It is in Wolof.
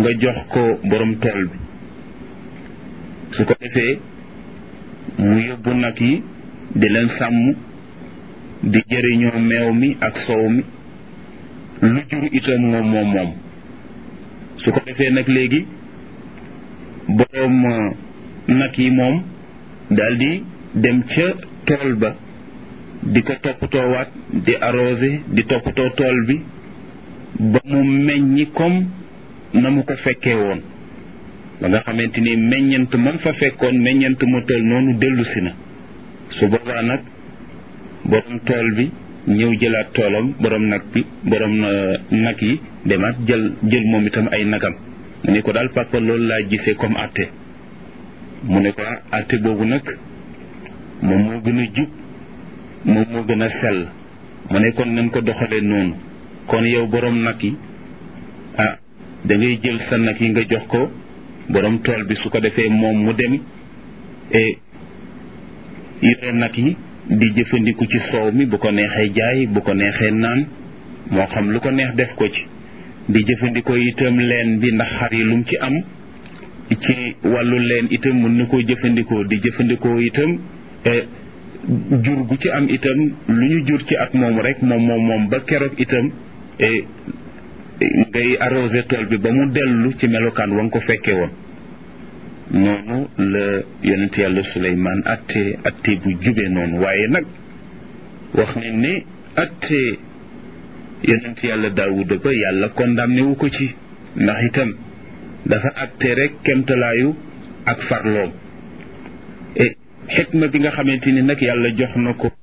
nga jox ko borom tool bi su ko defee mu yóbbu nag yi di leen sàmm di jëriñoo meew mi ak soow mi lu jur itam moom moom moom su ko defee nag léegi boroom nag yi moom daldi dem ca tool ba di ko toppatoowaat di arrosé di toppatoo tool bi ba mu meññi comme na mu ko fekkee woon ba nga xamante ni meññant man fa fekkoon meññant mu toll noonu dellu si na su boobaa nag borom tool bi ñëw jëlaat toolam borom nag bi borom nag yi demaat jël jël moom itam ay nagam mu ne ko daal papa loolu laa gisee comme atte mu ne ko atte boobu nag moom moo gën a jub moom moo gën a sell mu ne kon nañ ko doxalee noonu kon yow borom nag yi ah da ngay jël sa nag yi nga jox ko borom tool bi su ko defee moom mu dem e yore nag yi di jëfandiku ci soow mi bu ko neexee jaay bu ko neexee naan moo xam lu ko neex def ko ci di jëfandikoo itam leen bi ndax xar yi lum ci am ci wàllu leen itam mën na koo jëfandikoo di jëfandikoo itam jur gu ci am itam lu ñu jur ci at moom rek moom moom moom ba keroog itam ngay arrosé tool bi ba mu dellu ci melokaan wa nga ko fekkee woon noonu la yonent yàlla Suleymaan atte atte bu jube noonu waaye nag wax nañ ne atte yonent yàlla Daawuda ba yàlla condamné wu ko ci ndax itam dafa atte rek kemtalaayu ak farloom e xikma bi nga xamante ni nag yàlla jox na ko